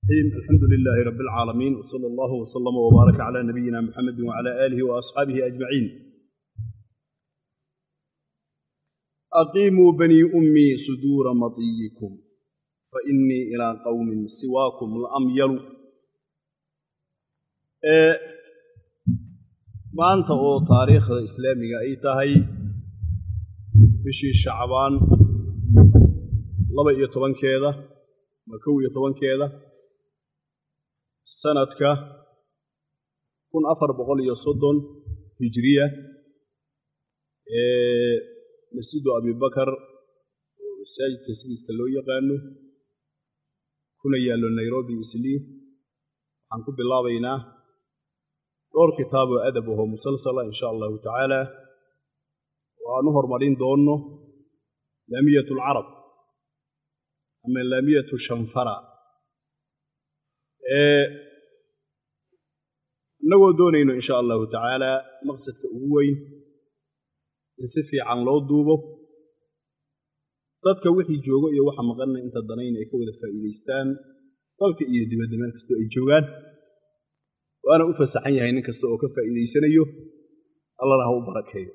الرحيم الحمد لله رب العالمين وصلى الله وسلم وبارك على نبينا محمد وعلى آله وأصحابه أجمعين أقيموا بني أمي صدور مطيكم فإني إلى قوم سواكم لأميل maanta oo taariikhda islaamiga ay tahay bishii shacbaan laba iyo tobankeeda ma kow iyo tobankeeda sanadka kun afar boqol iyo soddon hijiriya ee masjidu abibakar oo masaajidka sigiiska loo yaqaano kuna yaallo nairobi islii waxaan ku bilaabaynaa dhowr kitaab oo adab ahoo musalsala in sha allahu tacaala oo aan u hormarin doonno laamiyat alcarab ama laamiyatu shanfara innagoo doonayno in sha allahu tacaala maqsadka ugu weyn in si fiican loo duubo dadka wixii joogo iyo waxa maqanna inta danayna ay ka wada faa'iidaystaan dalka iyo dibadda meel kastoo ay joogaan waana u fasaxan yahay nin kasta oo ka faa'iidaysanayo allana ha u barakeeyo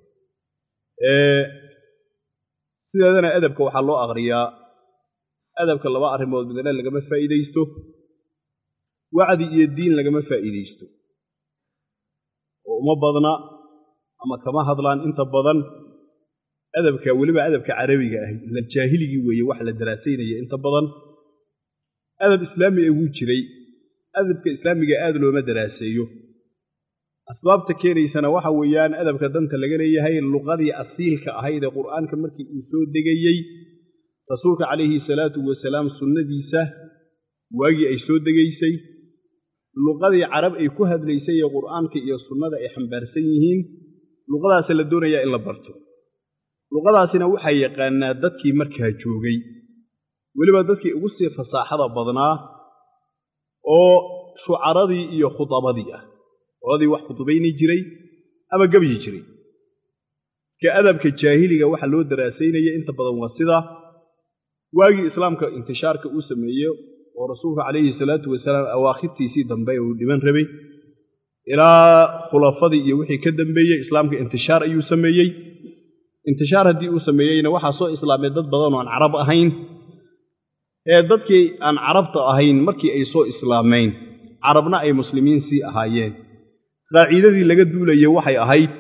sideedana adabka waxaa loo aqriyaa adabka laba arrimood midna lagama faa'iidaysto wacdi iyo diin lagama faa'iidaysto oo uma badna ama kama hadlaan inta badan adabka weliba adabka carabiga ah la jaahiligii weeye wax la daraasaynaya inta badan adab islaami ee wuu jiray adabka islaamiga aad looma daraaseeyo asbaabta keenaysana waxa weeyaan adabka danta laga leeyahay luqadii asiilka ahayd ee qur'aanka markii uu soo degayey rasuulka calayhi salaatu wasalaam sunnadiisa waagii ay soo degaysay luqadii carab ay ku hadlaysay ee qur'aanka iyo sunnada ay xambaarsan yihiin luqadaasa la doonayaa in la barto luqadaasina waxaa yaqaanaa dadkii markaa joogay weliba dadkii ugu sii fasaaxada badnaa oo shucaradii iyo khudabadii ah qoladii wax khudubayni jiray ama gebyi jiray ka adabka jaahiliga waxa loo daraasaynaya inta badan waa sidaa waagii islaamka intishaarka uu sameeye oo rasuulka calayhi salaatu wasalaam awaakhirtiisii dambe uu dhiban rabay ilaa khulafadii iyo wixii ka dambeeyey islaamka intishaar ayuu sameeyey intishaar haddii uu sameeyeyna waxaa soo islaamay dad badan oo aan carab ahayn ee dadkii aan carabta ahayn markii ay soo islaamayn carabna ay muslimiin sii ahaayeen qaaciidadii laga duulayey waxay ahayd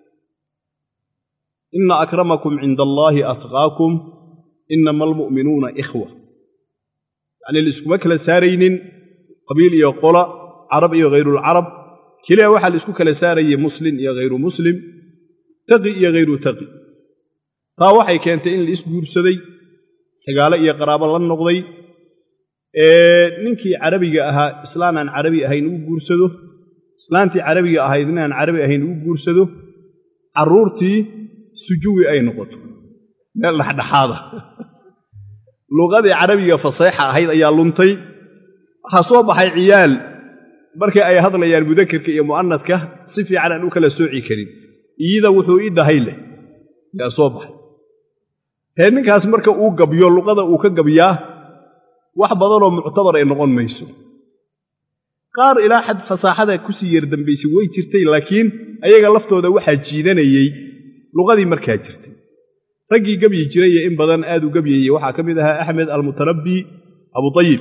inna akramakum cinda allaahi atqaakum inama almu'minuuna ikhwa yacnii laiskuma kala saaraynin qabiil iyo qola carab iyo hayrulcarab keliya waxaa la isku kala saarayey muslim iyo hayru muslim taqi iyo hayru taqi taa waxay keentay in la isguursaday xigaalo iyo qaraabo la noqday ninkii carabiga ahaa islaan aan carabi ahayn uu guursado islaantii carabiga ahayd nin aan carabi ahayn uu guursado carruurtii sujuwi ay noqoto meel dhexdhexaada luqadii carabiga faseexa ahayd ayaa luntay waxaa soo baxay ciyaal markii ay hadlayaan mudakerka iyo mu'anadka si fiican aan u kala sooci karin iyida wuxuu ii dhahay leh yaa soo baxay hee ninkaas marka uu gabyo luqada uu ka gabyaa wax badanoo muctabar ay noqon mayso qaar ilaa xad fasaaxada kusii yardambaysay way jirtay laakiin ayaga laftooda waxaa jiidanayey luqadii markaa jirtay raggii gebyi jiray ee in badan aad u gebyayey waxaa ka mid ahaa axmed almutarabbi abutayib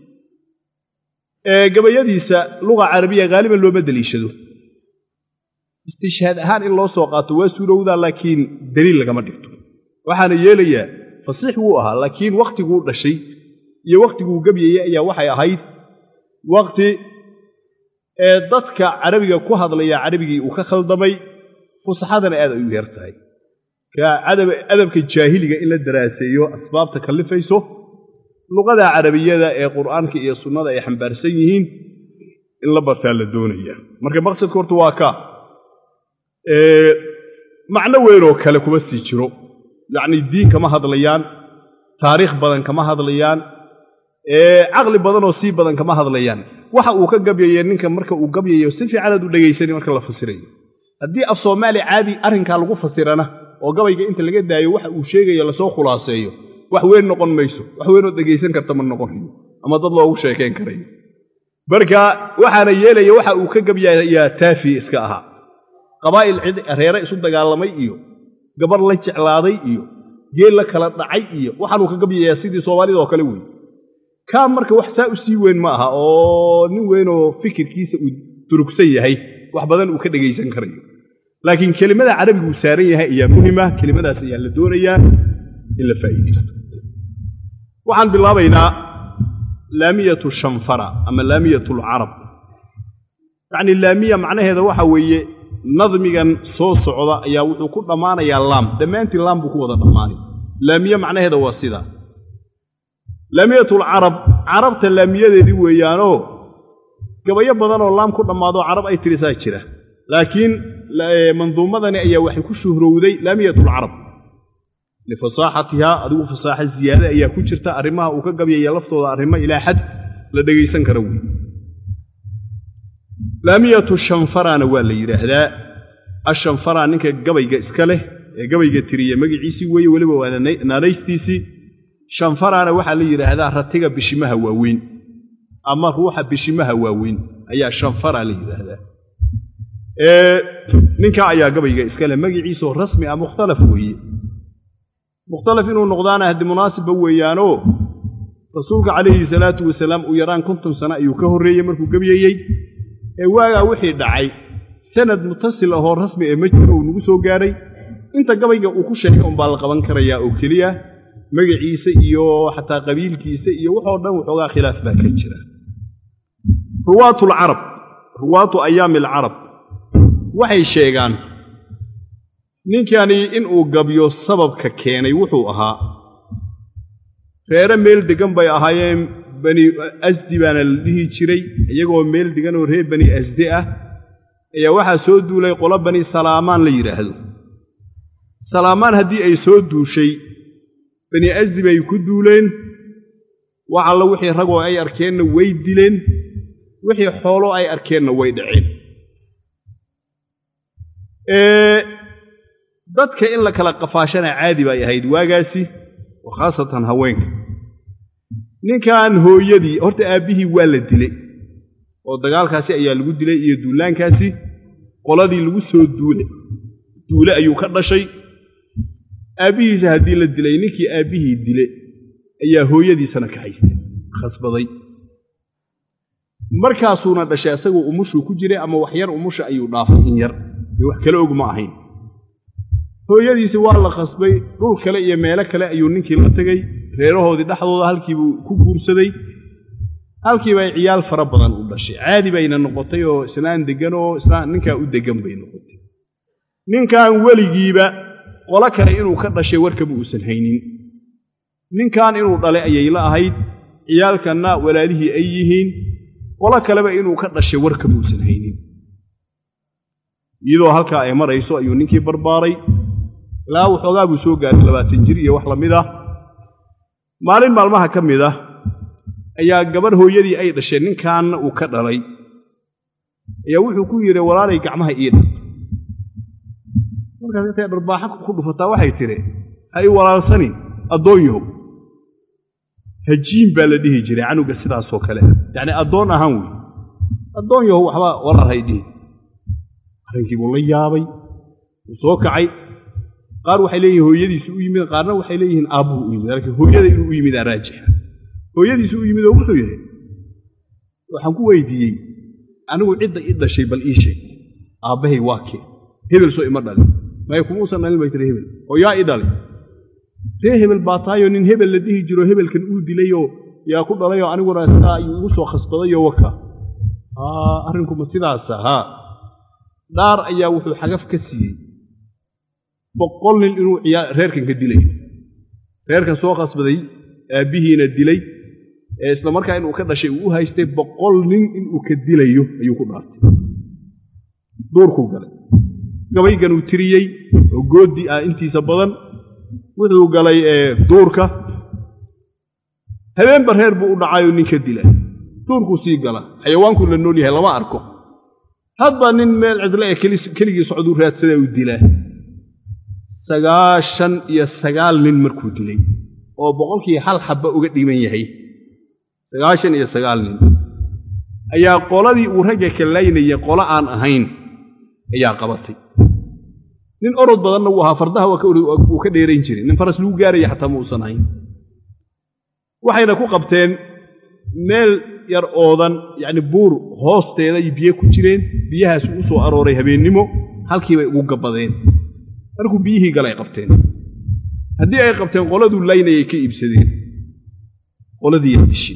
ee gabayadiisa luqa carabiya haaliban looma deliishado istishhaad ahaan in loo soo qaato waa suurowdaa laakiin deliil lagama dhigto waxaana yeelayaa fasiix wuu ahaa laakiin wakhtiguu dhashay iyo wakhtiguu gebyayey ayaa waxay ahayd wakhti ee dadka carabiga ku hadlaya carabigii uu ka khaldamay fusaxadana aad ay u yar tahay ka adabka jaahiliga in la daraaseeyo asbaabta kallifayso luqada carabiyada ee qur'aanka iyo sunnada ay xambaarsan yihiin in la bartaa la doonaya marka maqsadka horta waa ka macno weynoo kale kuma sii jiro yacnii diin kama hadlayaan taariikh badan kama hadlayaan caqli badanoo sii badan kama hadlayaan waxa uu ka gabyaye ninka marka uu gabyayo si fiicanaad u dhegaysani marka la fasirayo haddii af soomaali caadi arrinkaa lagu fasirana oo gabayga inta laga daayo waxa uu sheegayo lasoo khulaaseeyo wax weyn noqon mayso wax weynoo dhegaysan karta ma noqonayo ama dad loogu sheekayn karayo marka waxaana yeelaya waxa uu ka gabyayaa taafi iska ahaa qabaa'il cid reere isu dagaalamay iyo gabarh la jeclaaday iyo geel la kala dhacay iyo waxaanuu ka gabyayaa sidii soomaalida oo kale weeye kaa marka wax saa u sii weyn ma aha oo nin weynoo fikirkiisa uu durugsan yahay wax badan uu ka dhegaysan karayo laakiin kelimada carabigu uu saaran yahay ayaa muhima kelimadaas ayaa la doonayaa in la faa'iidaysto waxaan bilaabaynaa laamiyatu shanfara ama laamiyatu alcarab yacni laamiya macnaheeda waxa weeye nadmigan soo socda ayaa wuxuu ku dhammaanayaa laam dhammaantii laam buu ku wada dhammaanay laamiye macnaheeda waa sidaa laamiyatalcarab carabta laamiyadeedii weeyaanoo gabayo badanoo laam ku dhammaadoo carab ay tirisaa jira laakiin manduumadani ayaa waxay ku shuhrowday laamiyatulcarab lifasaaxatihaa adigu fasaaxa ziyaade ayaa ku jirta arrimaha uu ka gabyaya laftooda arrimo ilaa xad la dhegaysan kara wey laamiyatu shanfarana waa la yidhaahdaa ashanfara ninka gabayga iska leh ee gabayga tiriya magiciisii weeye weliba waa naanaystiisii shanfarana waxaa la yidhaahdaa ratiga bishimaha waaweyn ama ruuxa bishimaha waaweyn ayaa shanfara la yidhaahdaa ninkaa ayaa gabayga iska leh magiciisoo rasmi ah mukhtalaf weeye mukhtalaf inuu noqdaana haddi munaasibba weeyaanoo rasuulka calayhi salaatu wasalaam uu yaraan konton sano ayuu ka horreeyey markuu gebyayey ee waagaa wixii dhacay sanad mutasil ahoo rasmi ee ma jiro uu nagu soo gaadhay inta gabayga uu ku sheegay unbaa la qaban karayaa oo keliya magaciisa iyo xataa qabiilkiisa iyo waxoo dhan waxoogaa khilaaf baa ka jira ruwaatu alcarab ruwaatu ayaami alcarab waxay sheegaan ninkani inuu gabyo sababka keenay wuxuu ahaa reere meel deggan bay ahaayeen bani asdi baana la dhihi jiray iyagoo meel degan oo reer bani asdi ah ayaa waxaa soo duulay qolo bani salaamaan la yidhaahdo salaamaan haddii ay soo duushay bani asdi bay ku duuleen wax alla wixii ragoo ay arkeenna way dileen wixii xoolo ay arkeenna way dhaceen dadka in la kala qafaashana caadi bay ahayd waagaasi oo khaasatan haweenka ninkan hooyadii horta aabbihii waa la dilay oo dagaalkaasi ayaa lagu dilay iyo duulaankaasi qoladii lagu soo duule duule ayuu ka dhashay aabbihiisa haddii la dilay ninkii aabbihii dile ayaa hooyadiisana ka haystay khasbaday markaasuuna dhashay asagoo umushuu ku jiray ama wax yar umusha ayuu dhaafay in yar dee wax kale og ma ahayn hooyadiisi waa la khasbay dhul kale iyo meelo kale ayuu ninkii la tegey reerahoodii dhexdooda halkiibuu ku guursaday halkiiba ay ciyaal fara badan u dhashay caadi bayna noqotay oo islaan deggan oo islaan ninkaa u deggan bay noqotay ninkan weligiiba qolo kale inuu ka dhashay warkaba uusan haynin ninkan inuu dhalay ayay la ahayd ciyaalkanna walaalihii ay yihiin qolo kaleba inuu ka dhashay warkaba uusan haynin iyadoo halkaa ay marayso ayuu ninkii barbaaray ilaa waxoogaa buu soo gaaray labaatan jir iyo wax la mid ah maalin maalmaha ka mid ah ayaa gabarh hooyadii ay dhashay ninkaanna uu ka dhalay ayaa wuxuu ku yidhi walaalay gacmaha ii dhaq markaas intay dharbaaxa ku dhufataa waxay tidhi ha ii walaalsanin addoon yahow hajiin baa la dhihi jiray canuga sidaasoo kale yacni addoon ahaan wey addoon yahow waxba walaal hay dhihi arrinkii buu la yaabay wuu soo kacay qaar waxay leeyihin hooyadiisu u yimid qaarna waxay leeyihiin aabbuhu u yimid laakiin hooyada inuu u yimidaa raajixa hooyadiisu u yimid oo wuxuu yidhi waxaan ku weydiiyey anigu cidda i dhashay bal ii sheeg aabbahay waa kee hebel soo ima dhalin maya kumuusan dhalin bay tiri hebel oo yaa i dhalay ree hebel baa taayoo nin hebel la dhihi jiro hebelkan uu dilayoo yaa ku dhalayoo aniguna sidaa ayuu igu soo khasbadayoo waka arrinkuma sidaasa haa dhaar ayaa wuxuu xagaf ka siiyey boqol nin inuu reerkan ka dilayo reerkan soo khasbaday aabbihiina dilay ee isla markaa inuu ka dhashay uu u haystay boqol nin inuu ka dilayo ayuu ku dhaartay duurkuu galay gabayganuu tiriyey oo goodi ah intiisa badan wuxuu galay duurka habeenba reer buu u dhacayoo nin ka dila duurkuu sii gala xayawaankuu la nool yahay lama arko hadba nin meel cidle ee keligii socduu raadsadaa uu dilaa sagaashan iyo sagaal nin markuu dilay oo boqolkii hal xabba uga dhiman yahay sagaashan iyo sagaal nin ayaa qoladii uu ragga kallaynayay qolo aan ahayn ayaa qabatay nin orod badanna wuu ahaa fardaha wuu ka dheerayn jiray nin faras lagu gaaraya xataa ma uusan ahayn waxayna ku qabteen meel yar oodan yacni buur hoosteeda ay biyo ku jireen biyahaas u soo arooray habeennimo halkii bay ugu gabbadeen markuu biyihii galay qabteen haddii ay qabteen qoladuu laynayay ka iibsadeen qoladiiya dishin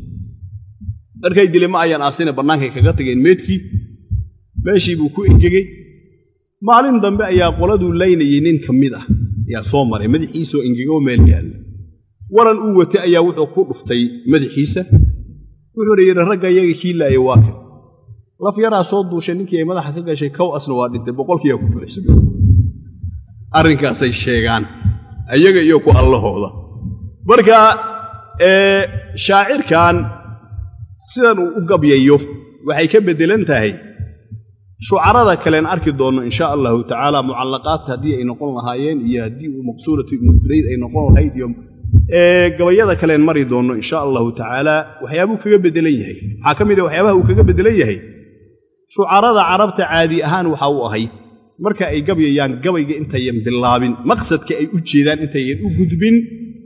markay dile ma ayaan aasine bannaankay kaga tageen meedkii meeshii buu ku engegey maalin dambe ayaa qoladuu laynayay nin ka mid ah ayaa soo maray madaxiisoo engegoo meel yaalla waran uu watay ayaa wuxuu ku dhuftay madaxiisa wuxuuna yidhi ragga iyaga kii laaya waa kan laf yaraa soo duushay ninkii ay madaxa ka gashay kow asna waa dhintay boqolkiiyaa ku buuxsamay arrinkaasay sheegaan ayaga iyo ku allahooda marka shaacirkan sidan uu u gabyayo waxay ka beddelan tahay shucarada kalen arki doonno insha allahu tacaala mucallaqaadka haddii ay noqon lahaayeen iyo haddii uu maqsuuratu ibnudurayd ay noqon lahayd iyo gabayada kaleen mari doonno insha allahu tacaala waxyaabuu kaga beddelan yahay waxaa ka mid a waxyaabaha uu kaga beddelan yahay shucarada carabta caadi ahaan waxa uu ahay marka ay gabyayaan gabayga intayan bilaabin maqsadka ay u jeedaan intayan u gudbin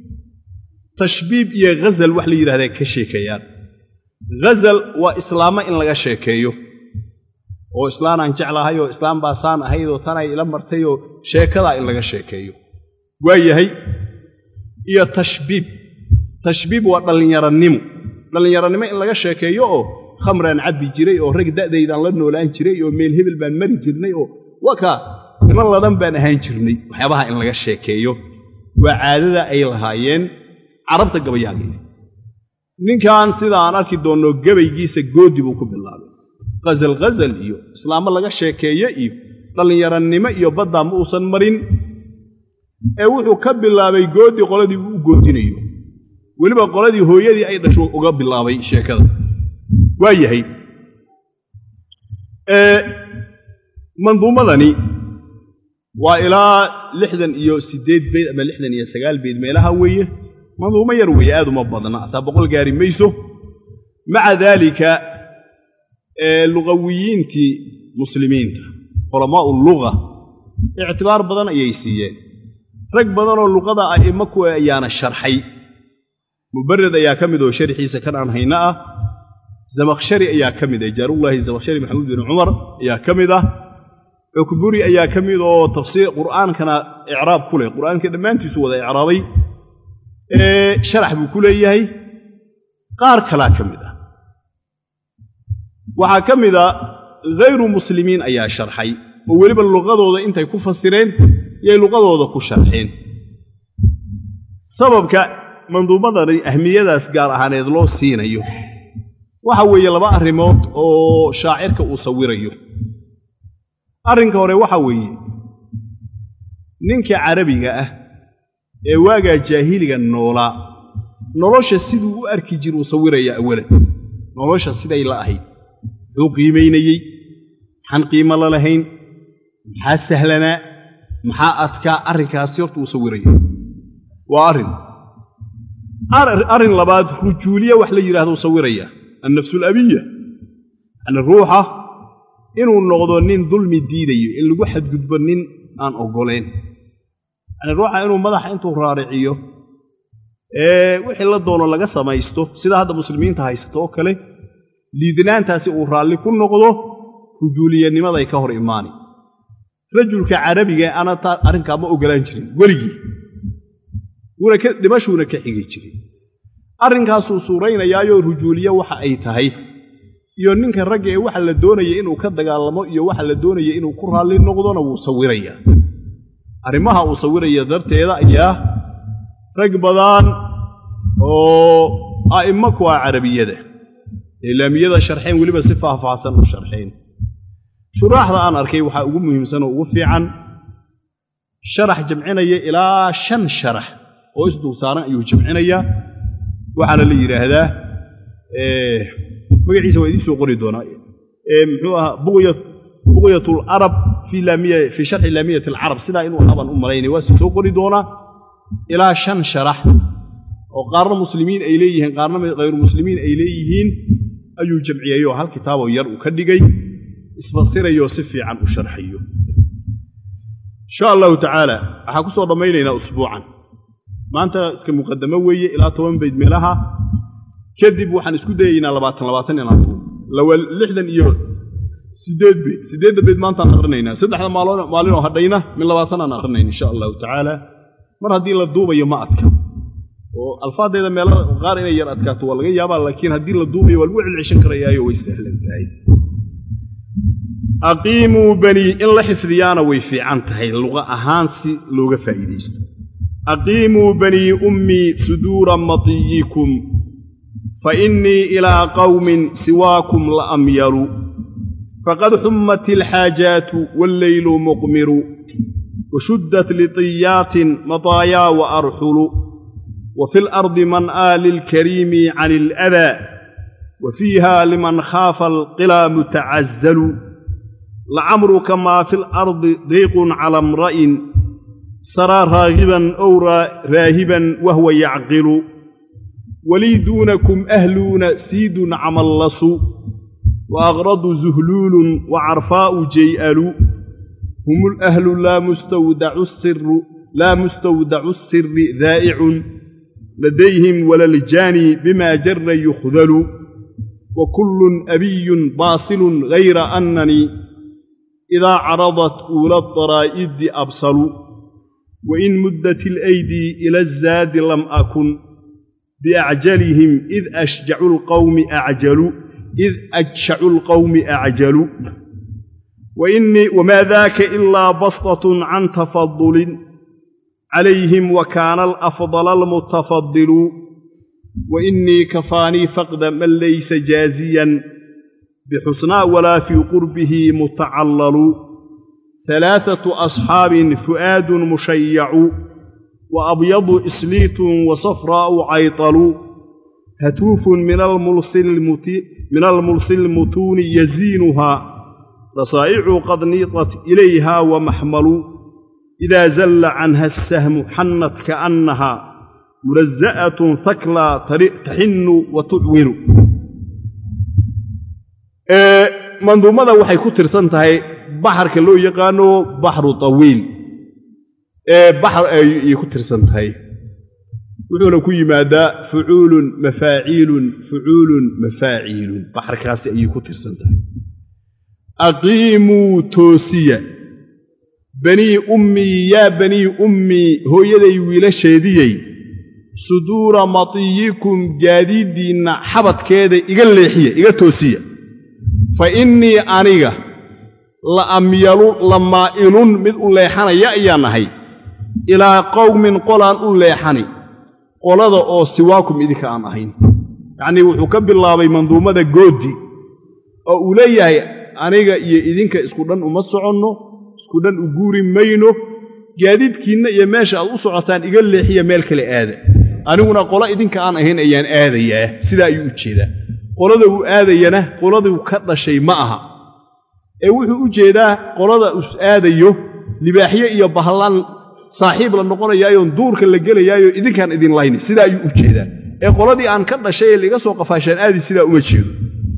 tashbiib iyo ghazal wax la yidhahdaa ka sheekeeyaan ghazal waa islaamo in laga sheekeeyo oo islaanaan jeclahay oo islaam baasaan ahayd oo tanay ila martay oo sheekadaa in laga sheekeeyo waa yahay iyo tashbiib tashbiib waa dhallinyaranimo dhallinyaranimo in laga sheekeeyo oo khamraan cabbi jiray oo rag da'daydaan la noolaan jiray oo meel hebel baan mari jirnay oo wakaa niman ladan baan ahaan jirnay waxyaabaha in laga sheekeeyo waa caadada ay lahaayeen carabta gabayaageeda ninkan sida aan arki doonno gabaygiisa goodi buu ku bilaabay khazal khazal iyo islaamo laga sheekeeye iyo dhallinyarannimo iyo baddaa ma uusan marin ee wuxuu ka bilaabay goodi qoladii uu u goodinayo weliba qoladii hooyadii ay dhasho uga bilaabay sheekada waa yahay manduumadani waa ilaa lixdan iyo siddeed beyd ama lixdan iyo sagaal beyd meelaha weeye manduumo yar weeye aad uma badna hataa boqol gaari mayso maca daalika lugawiyiintii muslimiinta culamaa'u luga ictibaar badan ayay siiyeen rag badanoo luqada a'immo kuwa ayaana sharxay mubared ayaa ka mid oo sharxiisa kan aan hayno ah zamakhshari ayaa ka mid ah jaarullaahi zamakhshari maxamuud bin cumar ayaa ka mid ah cukburi ayaa ka mid oo tafsiir qur'aankana icraab ku leh qur'aanka dhammaantiisu wada icraabay sharax buu ku leeyahay qaar kalaa ka mid ah waxaa ka mid a hayru muslimiin ayaa sharxay oo weliba luqadooda intay ku fasireen yay luqadooda ku sharxeen sababka manduumadani ahmiyadaas gaar ahaaneed loo siinayo waxa weeye laba arrimood oo shaacirka uu sawirayo arrinka hore waxa weeye ninka carabiga ah ee waagaa jaahiliga noolaa nolosha siduu u arki jiruu sawirayaa awalan nolosha siday la ahayd muxuu qiimaynayey maxaan qiimo la lahayn maxaa sahlanaa maxaa adkaa arrinkaasi horta uu sawiraya waa arrin arrin labaad rujuuliya wax la yidhahdo sawiraya annafsuulabiya yacni ruuxa inuu noqdo nin dulmi diidayo in lagu xadgudbo nin aan oggolayn yacni ruuxa inuu madaxa intuu raariciyo ee wixii la doono laga samaysto sida hadda muslimiinta haysato oo kale liidnaantaasi uu raalli ku noqdo rujuuliyanimaday ka hor imaani rajulka carabiga ana taa arrinkaa ma oggolaan jirin weligii wuuna ka dhimashuuna ka xigi jiray arrinkaasuu suuraynayaayoo rujuuliye waxa ay tahay iyo ninka ragga ee waxa la doonaya inuu ka dagaalamo iyo waxa la doonaya inuu ku raalli noqdona wuu sawirayaa arrimaha uu sawiraya darteeda ayaa rag badan oo a'immo ku ah carabiyada islaamiyada sharxeen weliba si faahfaahsan u sharxeen shuraaxda aan arkay waxaa ugu muhiimsan oo ugu fiican sharax jamcinaya ilaa shan sharax oo isdulsaaran ayuu jamcinayaa waxaana la yidhaahdaa magaciisa waa idiin soo qori doonaa muxuu ahaa buqyat larab fii sharxi laamiyat alcarab sidaa inuu ahaabaan u malaynay waa soo qori doonaa ilaa shan sharax oo qaarna muslimiin ay leeyihiin qaarna hayru muslimiin ay leeyihiin ayuu jamciyeyoo hal kitaaboo yar uu ka dhigay isfasirayoo si fiican u sharxayo insha allahu tacaala waxaan ku soo dhammaynaynaa usbuucan maanta iska muqaddamo weeye ilaa toban bayd meelaha kadib waxaan isku dayaynaa labaatan labaatan inaan lawa lixdan iyo sideed bayd siddeedda bayd maantaan aqrinaynaa saddexda maaloon maalinoo hadhayna min labaatan aan aqrinayn insha allahu tacaala mar haddii la duubayo ma adka oo alfaadeeda meelo qaar inay yar adkaato waa laga yaabaa laakiin haddii la duubayo waa lagu celceshan karayaayo way sahlan tahay aqiimuu banii in la xifdiyaana way fiican tahay luqa ahaan si looga faa'iidaysto aqiimuu banii ummii suduura matiyikum fa innii ilaa qawmin siwaakum la amyalu faqad xummat ilxaajaatu walleylu muqmiru washuddat liطiyaatin mataayaa wa arxulu وفي الأرض من آل الكريم عن الأذى وفيها لمن خاف القلى متعزل لعمرك ما في الأرض ضيق على امرئ سرى راغبا أو راهبا وهو يعقل ولي دونكم أهلون سيد عملص وأغرض زهلول وعرفاء جيئل هم الأهل لا مستودع السر لا مستودع السر ذائع لديهم ولا الجاني بما جر يخذل وكل أبي باصل غير أنني إذا عرضت أولى الضرائد أبصل وإن مدت الأيدي إلى الزاد لم أكن بأعجلهم إذ أشجع القوم أعجل إذ أجشع القوم أعجل وإني وما ذاك إلا بسطة عن تفضل عليهم وكان الأفضل المتفضل وإني كفاني فقد من ليس جازيا بحسنى ولا في قربه متعلل ثلاثة أصحاب فؤاد مشيع وأبيض إسليت وصفراء عيطل هتوف من الملصل من الملصل المتون يزينها رصائع قد نيطت إليها ومحمل إذا زل عنها السهم حنت كأنها ملزأة ثكلى تحن وتعون منظومة waxay ku tirsan tahay baxarka loo yaqaano baxru tawiil ee baxr ay ku tirsan tahay wuxuuna ku yimaadaa fucuulun mafaaciilun fucuulun mafaaciilun baxarkaasi ayay ku tirsan tahay aqiimuu toosiya banii ummii yaa banii ummii hooyaday wiilasheediyey suduura matiyikum gaadiiddiinna xabadkeeda iga leexiya iga toosiya fa innii aniga la amyalu la maa'ilun mid u leexanaya ayaan ahay ilaa qowmin qolaan u leexani qolada oo siwaakum idinka aan ahayn yacnii wuxuu ka bilaabay manduumada goodi oo uu leeyahay aniga iyo idinka isku dhan uma soconno isku dhan u guuri mayno gaadiidkiinna iyo meesha aad u socotaan iga leexiya meel kale aada aniguna qolo idinka aan ahayn ayaan aadayaa sidaa ayuu u jeedaa qolada uu aadayana qoladuu ka dhashay ma aha ee wuxuu u jeedaa qolada us aadayo libaaxyo iyo bahlaan saaxiib la noqonayaayoon duurka la gelayaayo idinkaan idin layni sidaa ayuu u jeedaa ee qoladii aan ka dhashay ee liga soo qafaashaan aadi sidaa uma jeedo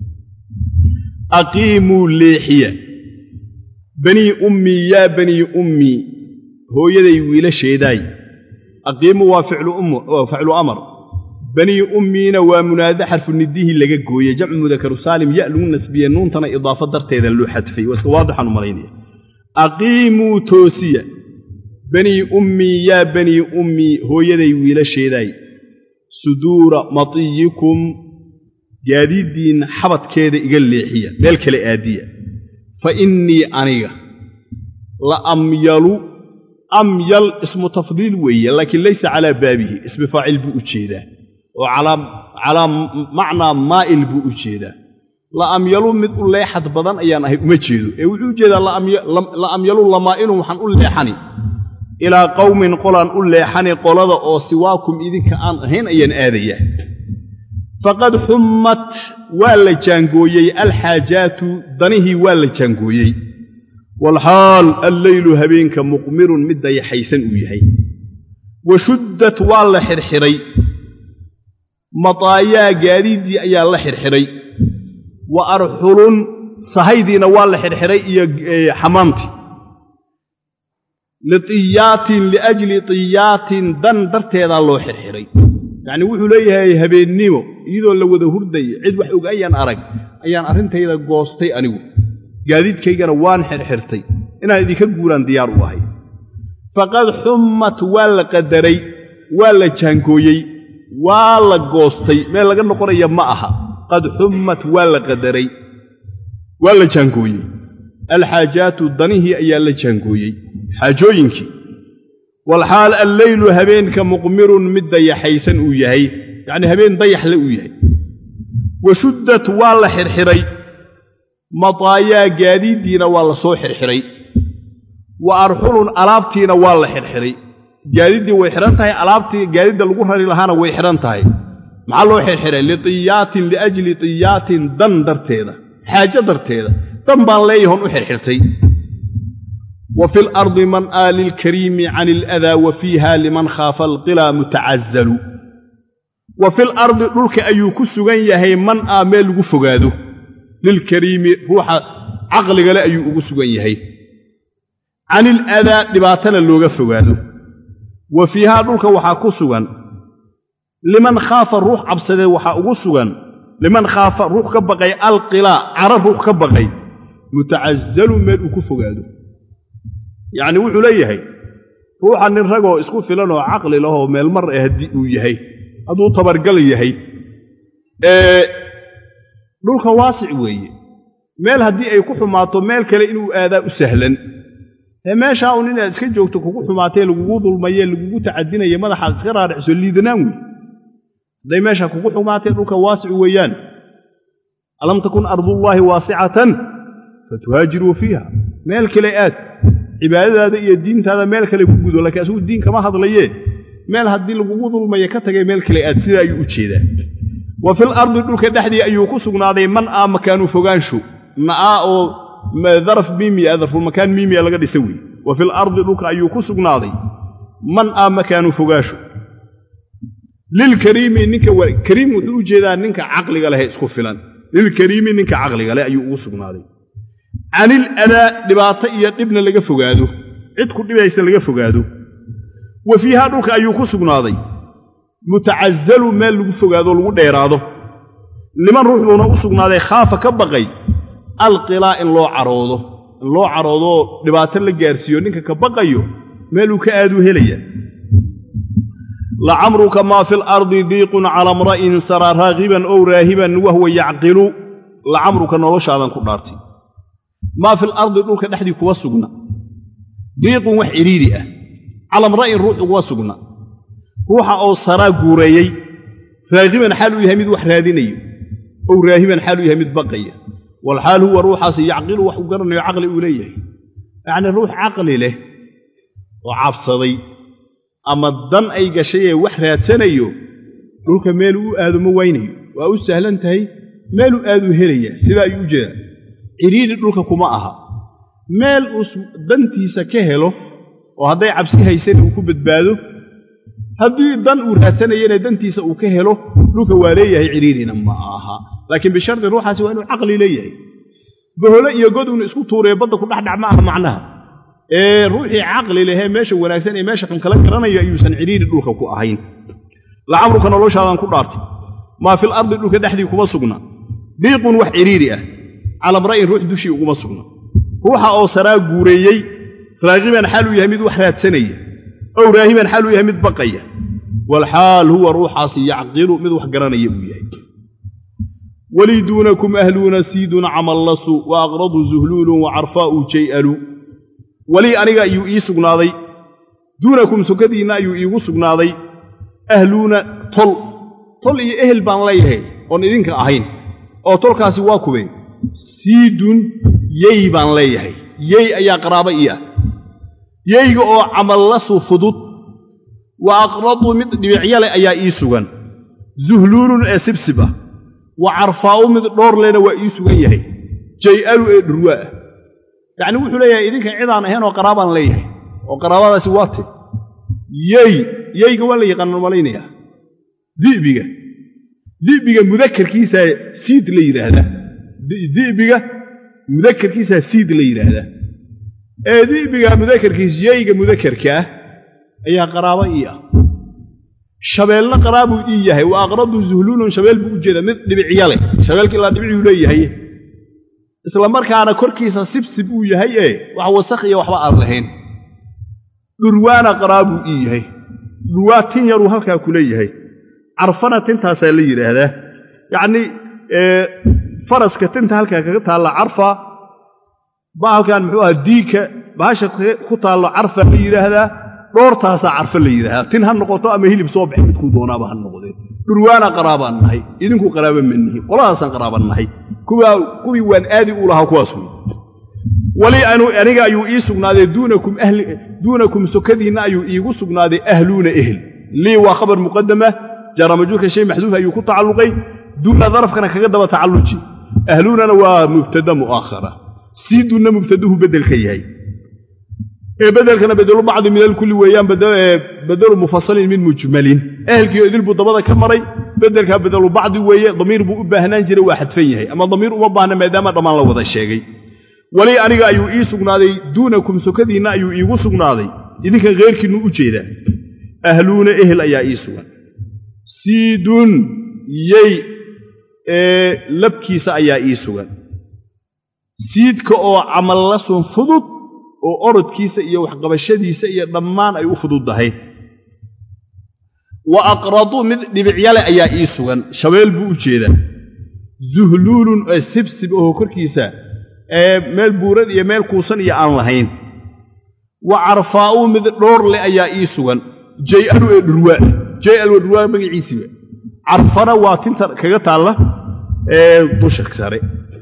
aqiimuu leexiya banii ummii yaa banii ummii hooyaday wiilasheedaay aqiimu waa ficlu amar banii ummiina waa munaado xarfu nidihii laga gooye jamcu mudakaru saalim ya lagu nasbiye nuuntana idaafo darteeda loo xadfay waa iska waadixaan u malaynaya aqiimuu toosiya banii ummii yaa banii ummii hooyaday wiilasheedaay suduura matiyikum gaadiiddiinna xabadkeeda iga leexiya meel kale aadiya fa innii aniga la amyalu amyal ismu tafdiil weeye laakiin laysa calaa baabihi ismi faacil buu u jeedaa oo calaa macnaa maa'il buu u jeedaa la amyalu mid u leexad badan ayaan ahay uma jeedo ee wuxuu u jeedaa la amyalu lamaa'ilun waxaan u leexani ilaa qowmin qolaan u leexani qolada oo siwaakum idinka aan ahayn ayaan aadayaa faqad xummat waa la jaangooyey alxaajaatu danihii waa la jaangooyey walxaal alleylu habeenka muqmirun mid dayaxaysan uu yahay wa shuddat waa la xirxiray mataayaa gaadiiddii ayaa la xirxiray wa arxulun sahaydiina waa la xidhxidhay iyo xamaamtii liiyaatin liajli tiyaatin dan darteedaa loo xidhxidhay yacnii wuxuu leeyahay habeennimo iyadoo la wada hurdaya cid wax og ayaan arag ayaan arrintayda goostay anigu gaadiidkaygana waan xidhxidhtay inaan idinka guuraan diyaar u ahay faqad xummat waa la qadaray waa la jaankooyey waa la goostay meel laga noqonaya ma aha qad xummat waa la qadaray waa la jaankooyey alxaajaatu danihii ayaa la jaankooyey xaajooyinkii walxaal alleylu habeenka muqmirun mid dayaxaysan uu yahay yacnii habeen dayaxle uu yahay wa shuddat waa la xidhxidhay mataayaa gaadiiddiina waa la soo xidhxidhay wa arxulun alaabtiina waa la xidhxidhay gaadiiddii way xidhan tahay alaabtii gaadiidda lagu rari lahaana way xidhan tahay maxaa loo xidhxidhay litiyaatin liajli tiyaatin dan darteeda xaajo darteeda dan baan leeyahon u xidhxidhtay wa fi lardi man aa lilkariimi can iladaa wa fiiha liman khaafa alqilaa mutacazalu wa fil ardi dhulka ayuu ku sugan yahay man aa meel lagu fogaado lilkariimi ruuxa caqligale ayuu ugu sugan yahay can iladaa dhibaatana looga fogaado wa fiihaa dhulka waxaa ku sugan liman khaafa ruux cabsadee waxaa ugu sugan liman khaafa ruux ka baqay alqilaa cara ruux ka baqay mutacazalu meel uu ku fogaado yacnii wuxuu leeyahay ruuxa nin ragoo isku filan oo caqli lahoo meel mar eh haddii uu yahay hadduu tabargal yahay ee dhulka waasic weeye meel haddii ay ku xumaato meel kale inuu aadaa u sahlan ee meeshaa un inaad iska joogto kugu xumaatee lagugu dulmaye lagugu tacadinaye madaxaad iska raariciso liidanaan wey hadday meesha kugu xumaatee dhulka waasic weeyaan alam takun ardullaahi waasicatan fatuhaajiruu fiiha meel kale aad cibaadadaada iyo diintaada meel kale ku gudo laakiin asugu diin kama hadlayee meel haddii lagugu dulmaye ka tagay meel kale aad sidaa ayuu u jeedaa wa fil ardi dhulka dhexdii ayuu ku sugnaaday man aa makaanu fogaansho na'aa oo daraf miimiya darfulmakaan miimiya laga dhisa wey wa fil ardi dhulka ayuu ku sugnaaday man aa makaanu fogaasho lilkariimi ninka kariim wuxuu u jeedaa ninka caqliga leh isku filan lilkariimi ninka caqliga leh ayuu ugu sugnaaday canil adaa dhibaato iyo dhibna laga fogaado cid ku dhibaysa laga fogaado wa fiihaa dhulka ayuu ku sugnaaday mutacazalu meel lagu fogaado lagu dheeraado niman ruux buuna u sugnaaday khaafa ka baqay alqilaa in loo caroodo in loo caroodoo dhibaato la gaarsiiyo ninka ka baqayo meeluu ka aaduu helaya lacamruka maa fi lardi diiqun cala mra'in saraa raagiban ow raahiban wahwa yacqilu lacamruka noloshaadan ku dhaartay maa fi lardi dhulka dhexdii kuwa sugna diiqun wax cidhiidhi ah cala mra'in ruux uguma sugna ruuxa oo saraa guureeyey raagiban xaal uu yahay mid wax raadinayo ow raahiban xaal uu yahay mid baqaya walxaal huwa ruuxaasi yacqilu wax uu garanayo caqli uu leeyahay yacnii ruux caqli leh oo cabsaday ama dan ay gashayee wax raadsanayo dhulka meeluu u aado ma waynayo waa u sahlan tahay meeluu aaduu helaya sidaa ayuu u jeedaa cidhiidhi dhulka kuma aha meel uu dantiisa ka helo oo hadday cabsi haysana uu ku badbaado haddii dan uu raadsanayana dantiisa uu ka helo dhulka waa leeyahay cidhiidhina ma aha laakiin bishardi ruuxaasi waa inuu caqli leeyahay bohole iyo god uuna isku tuuree badda ku dhexdhac ma aha macnaha ee ruuxii caqli lehee meesha wanaagsan ee meesha xun kala garanayo ayuusan cidhiidhi dhulka ku ahayn lacamruka noloshaadan ku dhaartay maa fil ardi dhulka dhexdii kuma sugna diiqun wax cidhiidhi ah calamra'in ruux dushii uguma sugna ruuxa oo saraa guureeyey raagiban xaaluu yahay mid wax raadsanaya ow raahiban xaaluu yahay mid baqaya walxaal huwa ruuxaasi yacqilu mid wax garanaya uu yahay walii duunakum ahluuna siidun camallasu wa aqradu zuhluulun wa carfaa'u jay'alu walii aniga ayuu ii sugnaaday duunakum sokadiinna ayuu iigu sugnaaday ahluuna tol tol iyo ehel baan leeyahay oon idinka ahayn oo tolkaasi waa kubeen siidun yey baan leeyahay yey ayaa qaraabo ii ah yeyga oo camallasu fudud wa aqradu mid dhibicyale ayaa ii sugan zuhluulun ee sibsib ah wa carfaa'u mid dhoorlena waa ii sugan yahay jay'alu ee dhurwaa ah yacni wuxuu leeyahay idinka cidaan ahayn oo qaraabaan leeyahay oo qaraabadaasi waa te yey yeyga waa la yaqaanaan malaynayaa di'biga di'biga mudakarkiisaa siid la yidhaahdaa di'biga mudakarkiisaa siid la yidhaahdaa ee di'biga mudakarkiis yayga mudakarka ah ayaa qaraabo ii ah shabeelna qaraabuu ii yahay wa aqradu zuhluulun shabeel buu u jeedaa mid dhibicya leh shabeelka ilaa dhibicuu leeyahay isla markaana korkiisa sibsib uu yahay ee wax wasakh iyo waxba aan lahayn dhurwaana qaraabuu ii yahay dhurwaa tin yaruu halkaa ku leeyahay carfana tintaasaa la yidhaahdaa yacnii faraska tinta halkaa kaga taalla carfa bahalkan muxuu aha diigka bahasha ku taallo carfa la yidhaahdaa dhoortaasaa carfo la yidhaahdaa tin ha noqoto ama hilib soo baxay midkuu doonaaba ha noqdee dhurwaana qaraabaan nahay idinku qaraaba ma nihin qoladaasaan qaraaban nahay kuwii waan aadi u lahaa kuwaas wey wali aniga ayuu ii sugnaaday duunakum sokadiinna ayuu iigu sugnaaday ahluuna ehel lii waa khabar muqadama jaaramajuurka shay maxduuf ayuu ku tacalluqay duuna darafkana kaga daba tacalluji ahluunana waa mubtada mu'aakhara sii duunna mubtaduhu beddelka yahay ee beddelkana bedelu bacdi min alkulli weeyaan bedelu mufasalin min mujmalin ehelkiio idil buu dabada ka maray beddelkaa bedelu bacdi weeye damiir buu u baahnaan jiray waa xadfan yahay ama damiir uma baahna maadaama dhammaan la wada sheegay weli aniga ayuu ii sugnaaday duunakum sokadiinna ayuu iigu sugnaaday idinkan kheyrkiinnu u jeedaa ahluuna ehel ayaa ii sugan siidun yey ee labkiisa ayaa ii sugan siidka oo camalla sun fudud oo orodkiisa iyo waxqabashadiisa iyo dhammaan ay u fududdahay wa aqradu mid dhibicyale ayaa ii sugan shabeel buu u jeedaa zuhluulun ee sibsib ahoo korkiisa ee meel buuran iyo meel kuusan iyo aan lahayn wa carfaa'u mid dhoor leh ayaa ii sugan jay-alu ee dhurwaa jay-al waa dhurwaa magaciisiiba carfana waa tinta kaga taalla ee dusha sare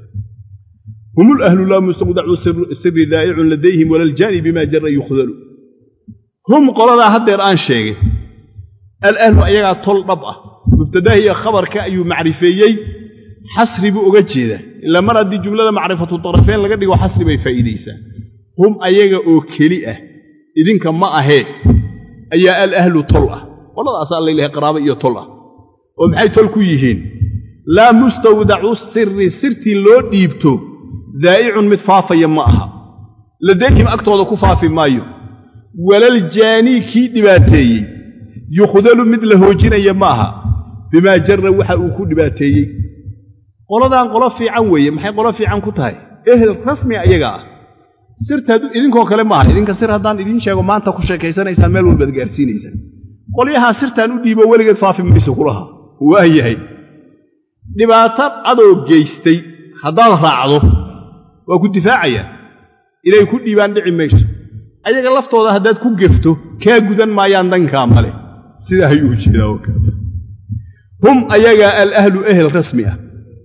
hum lahlu laa mustawdacu siri daa'icun ladayhim walaljaani bima jara yukhdalu hum qoladaa haddeer aan sheegay alahlu ayagaa tol dhab ah mubtadaha iyo khabarka ayuu macrifeeyey xasri buu oga jeedaa ilaa mar haddii jumlada macrifatu tarafeen laga dhigo xasri bay faa'iidaysaa hum ayaga oo keli ah idinka ma ahee ayaa alahlu tol ah qoladaasaa laylahay qaraabo iyo tol ah oo maxay tol ku yihiin laa mustawdacu siri sirtii loo dhiibto daa'icun mid faafaya ma aha ladayhim agtooda ku faafi maayo walaljaanii kii dhibaateeyey yukhdalu mid la hoojinaya ma aha bimaa jarra waxa uu ku dhibaateeyey qoladan qolo fiican weeye maxay qolo fiican ku tahay ehel rasmi ayaga ah sirtaad idinkoo kale maaha idinka sir haddaan idiin sheego maanta ku sheekaysanaysaan meel walbaad gaarsiinaysaan qolyahaa sirtaan u dhiibo weligeed faafi mayso kulaha waa yahay dhibaato adoo geystay haddaad raacdo waa ku difaacayaan inay ku dhiibaan dhici mayso ayaga laftooda haddaad ku gefto kaa gudan maayaan dankaa male sidaa ayuu jeedaa oo kale hum ayagaa alahlu ehel rasmi ah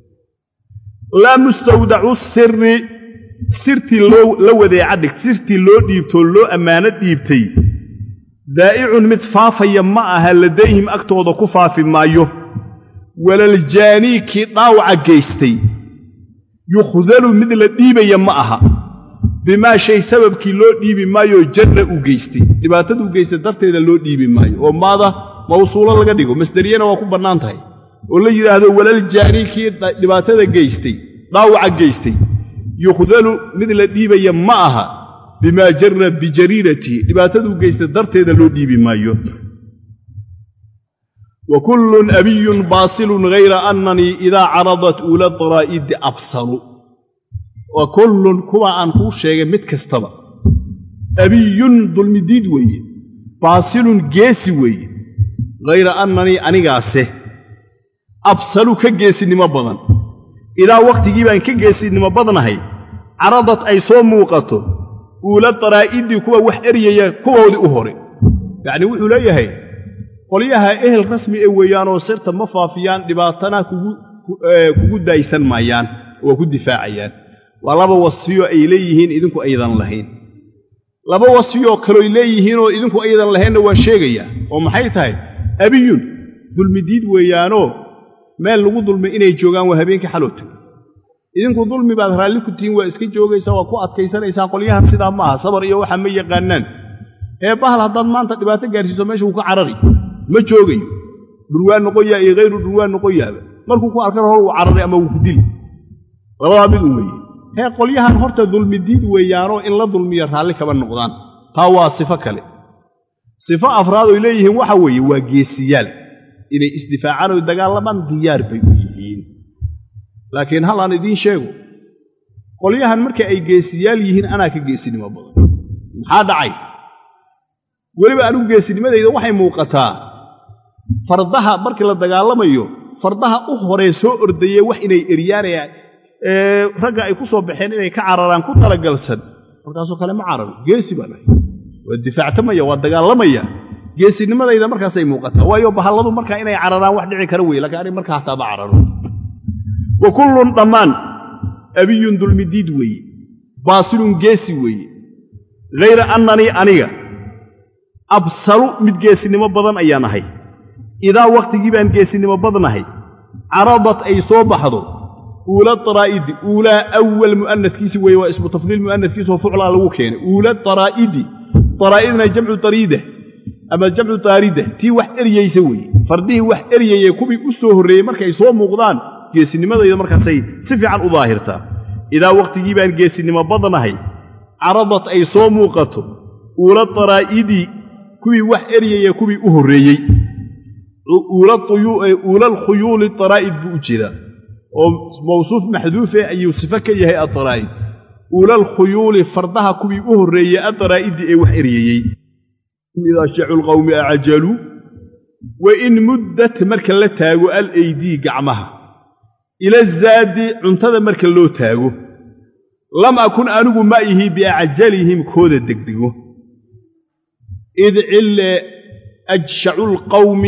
laa mustawdacu siri sirtii la wadeeca dhigt sirtii loo dhiibtoo loo ammaano dhiibtay daa'icun mid faafaya ma aha ladayhim agtooda ku faafi maayo walaljaanii kii dhaawaca geystay yukhdalu mid la dhiibaya ma aha bimaa shay sababkii loo dhiibi maayoo jarra uu geystay dhibaataduu geystay darteeda loo dhiibi maayo oo maada mawsuulo laga dhigo masderiyana waa ku bannaan tahay oo la yidhaahdo walaljaanii kii dhibaatada geystay dhaawaca geystay yukhdalu mid la dhiibaya ma aha bimaa jarra bijariiratihi dhibaataduu geystay darteeda loo dhiibi maayo wa kullun abiyun baasilun hayra annanii idaa caradat uula daraa'idi absalu wa kullun kuwa aan kuu sheegay mid kastaba abiyun dulmidiid weeye baasilun geesi weeye hayra annanii anigaase absalu ka geesinimo badan idaa wakhtigii baan ka geesinimo badnahay caradad ay soo muuqato uula daraa'idii kuwa wax eryaya kuwoodii u hore yacnii wuxuu leeyahay qolyaha ehel rasmi ee weeyaanoo sirta ma faafiyaan dhibaatana kugu daaysan maayaan waa ku difaacayaan waa laba wasfiyo ay leeyihiin idinku aydan lahayn laba wasfiyoo kaloy leeyihiinoo idinku aydan lahaynna waan sheegayaa oo maxay tahay abiyun dulmidiid weeyaanoo meel lagu dulmay inay joogaan waa habeenkii xalowtay idinku dulmi baad raalli ku tihiin waa iska joogaysaa waa ku adkaysanaysaan qolyahan sidaa ma aha sabar iyo waxa ma yaqaanaan ee bahal haddaad maanta dhibaato gaarsiiso meesha wuu ka carari ma joogayo dhurwaa noqon yaha iyo hayru dhurwaa noqon yahaba markuu ku arkana hor wuu cararay ama wuu ku dili labadaa mid un weeye hee qolyahan horta dulmidiid weeyaanoo in la dulmiyo raalli kama noqdaan taa waa sifo kale sifo afraad oy leeyihiin waxa weeye waa geesiyaal inay isdifaacaan oy dagaalamaan diyaar bay u yihiin laakiin hal aan idiin sheego qolyahan marka ay geesiyaal yihiin anaa ka geesinimo badan maxaa dhacay weliba anigu geesinimadayda waxay muuqataa fardaha markii la dagaalamayo fardaha u horee soo ordayee wax inay eryaanayaan ragga ay ku soo baxeen inay ka cararaan ku talagalsan markaasoo kale ma cararo geesi baan ahay waa difaactamaya waa dagaalamaya geesinimadayda markaasay muuqataa waayo bahalladu markaa inay cararaan wax dhici kara weye lakiin anig markaa hataa ma cararo wa kullun dhammaan abiyun dulmidiid weeye baasilun geesi weeye hayra annanii aniga absalu mid geesinimo badan ayaan ahay idaa wakhtigii baan geesinimo badnahay caradat ay soo baxdo uula daraa'idi uulaa awal mu'anadkiisi weeye waa ismu tafdiil mu'anadkiisoo fuclaa lagu keenay uula daraa'idi daraa'idna jamcu dariida ama jamcu daarida tii wax eryaysa weeye fardihii wax eryayee kuwii u soo horreeyey markay soo muuqdaan geesinimadayda markaasay si fiican u daahirtaa idaa wakhtigii baan geesinimo badnahay caradat ay soo muuqato uula daraa'idi kuwii wax eryayee kuwii u horreeyey uula alkhuyuuli daraa'id buu u jeedaa oo mawsuuf maxduufe ayuu sifo ka yahay addaraa'id uula alkhuyuuli fardaha kuwii u horreeyey addaraa'idi ee wax eryayey idaa shacu lqawmi acajaluu wa in muddat marka la taago alaydii gacmaha ila zaadi cuntada marka loo taago lam akun anigu ma ihi biacajalihim kooda degdego id cille ajshacu lqawmi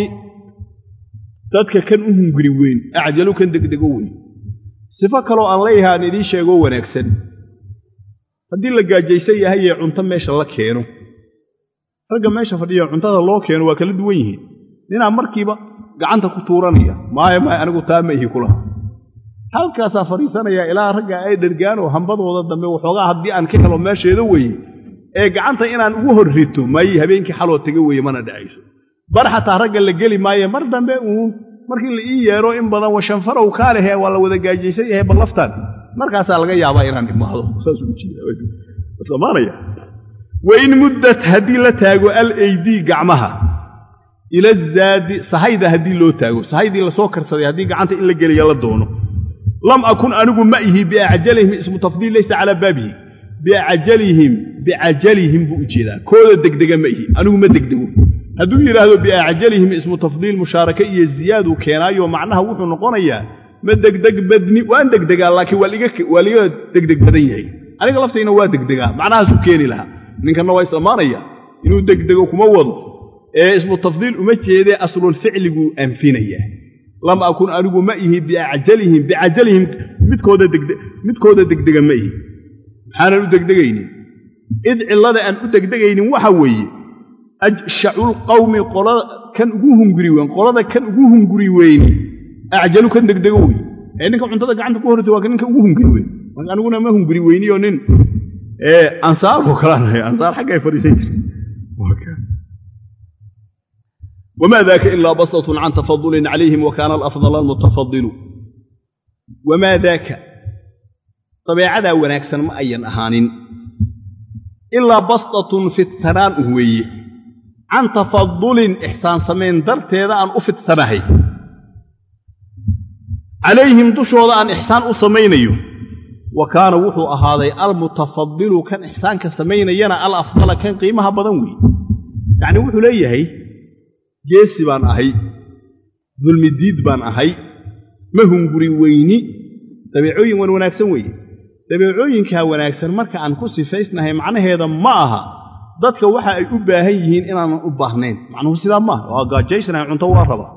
dadka kan u hunguri weyn acjalu kan degdego weyn sifo kaloo aan leeyahay aan idiin sheegoo wanaagsan haddii la gaajaysan yahay ee cunto meesha la keeno ragga meesha fadhiya cuntada loo keeno waa kala duwan yihiin ninaa markiiba gacanta ku tuuranaya maaya maaya anigu taa ma ihi kulaha halkaasaa fadhiisanaya ilaa ragga ay dhergaanoo hambadooda dambe waxoogaa haddii aan ka helo meesheeda weeye ee gacanta inaan ugu horrito maayi habeenkii xaloo tega weeye mana dhacayso bar xataa ragga la geli maaye mar dambe uun markii la ii yeedho in badan washanfarow kaa lehe waa la wada gaajaysan yahay ballaftaan markaasaa laga yaabaa inaan imaado saasamaanaya wain muddat haddii la taago alaydii gacmaha ila zaadi sahayda haddii loo taago sahaydii lasoo karsaday haddii gacanta in la geliya la doono lam akun anigu ma ihi biacajalihim ismu tafdiil laysa calaa baabihi biacajalihim bicajalihim buu u jeedaa kooda degdega ma ihi anigu ma degdego hadduu yidhaahdo biacajalihim ismu tafdiil mushaarake iyo ziyaaduu keenaayo macnaha wuxuu noqonayaa ma degdeg badni waan degdegaa laakiin waa liga degdeg badan yahay aniga laftayna waa degdegaa macnahaasuu keeni lahaa ninkanna waa is ammaanaya inuu degdego kuma wado ee ismu tafdiil uma jeedee aslulficliguu anfinaya lam akun anigu ma ihi biajalihim bicajalihim midkooda degdega ma ihi maxaanan u degdegaynin id cillada aan u degdegaynin waxa weeye ajshaculqawmi qolada kan ugu hunguri weyn qolada kan ugu hunguri weyni acjalu kan degdego wey ee ninka cuntada gacanta ku hortay waa ka ninka ugu hunguri weyn marka aniguna ma hunguri weyniyo nin ansaaroo kalaanahay ansaar xaggay fadhiisan jireen وما ذاك إلا بسطة عن تفضل عليهم وكان الأفضل المتفضل وما ذاك طبيعة وناكسا ما أين أهان إلا بسطة في الثنان هوي عن تفضل إحسان سمين درت هذا أن أفت ثناهي عليهم دشوا أن إحسان أسمينيو وكان وحو أهذا المتفضل كان إحسان كسمين ينا الأفضل كان قيمها بدنوي يعني وحو ليه geesi baan ahay dulmidiid baan ahay ma hunguri weyni dabeecooyin wan wanaagsan weeye dabeecooyinkaa wanaagsan marka aan ku sifaysnahay macnaheeda ma aha dadka waxa ay u baahan yihiin inaanan u baahnayn macnuhu sidaa maaha waa gaajaysanahay cunto waa rabaa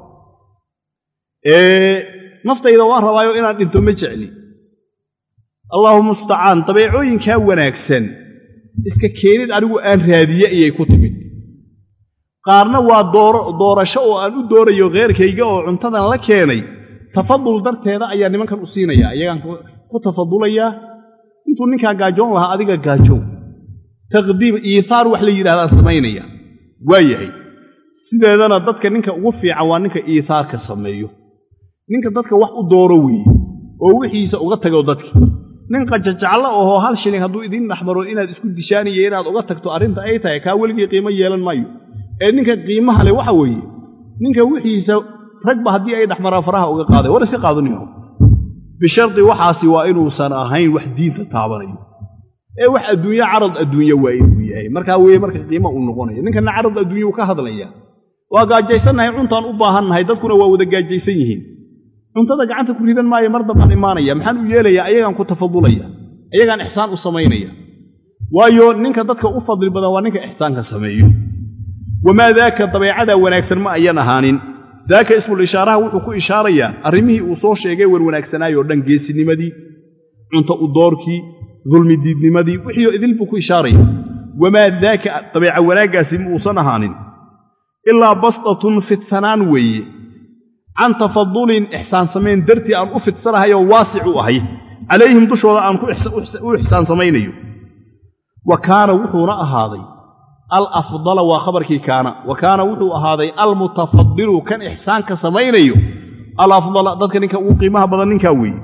naftayda waa rabaayo inaan dhinto ma jecli allahu mustacaan dabeecooyinkaa wanaagsan iska keenid anigu aan raadiye ayay ku timid qaarna waa doorasho oo aan u doorayo kheerkayga oo cuntadan la keenay tafadul darteeda ayaa nimankan u siinaya iyagaan ku tafadulayaa intuu ninkaa gaajoon lahaa adiga gaajoon taqdiim iihaar wax la yidhahdaan samaynaya waa yahay sideedana dadka ninka ugu fiican waa ninka iihaarka sameeyo ninka dadka wax u dooro weeye oo wixiisa uga tago dadka nin qajajaclo ohoo hal shilin hadduu idiin dhaxmaro inaad isku dishaaniyo inaad uga tagto arrinta ay tahay kaa weligii qiimo yeelan maayo ee ninka qiimaha leh waxa weeye ninka wixiisa ragba haddii ay dhexmaraan faraha uga qaaday war iska qaadaniyo bishardi waxaasi waa inuusan ahayn wax diinta taabanayo ee wax adduunye carad adduunye waa inuu yahay markaa weeye marka qiimo uu noqonayo ninkana carad adduunye uu ka hadlaya waa gaajaysannahay cuntaan u baahannahay dadkuna waa wada gaajaysan yihiin cuntada gacanta ku ridan maayo mar dambaan imaanaya maxaan u yeelayaa ayagaan ku tafadulaya ayagaan ixsaan u samaynaya waayo ninka dadka u fadli badan waa ninka ixsaanka sameeyo wamaa daaka dabeecada wanaagsan ma ayan ahaanin daaka ismul ishaaraha wuxuu ku ishaarayaa arrimihii uu soo sheegay wer wanaagsanaayoo dhan geesinimadii cunto u doorkii dulmi diidnimadii wixiioo idil buu ku ishaaraya wamaa daaka dabeeca wanaaggaasi ma uusan ahaanin ilaa bastatun fidsanaan weeye can tafadulin ixsaan samayn dartii aan u fidsanahayoo waasic u ahay calayhim dushooda aan u ixsaan samaynayo wa kaana wuxuuna ahaaday alafdala waa khabarkii kaana wa kaana wuxuu ahaaday almutafadilu kan ixsaanka samaynayo alafdala dadka ninka ugu qiimaha badan ninkaa weeye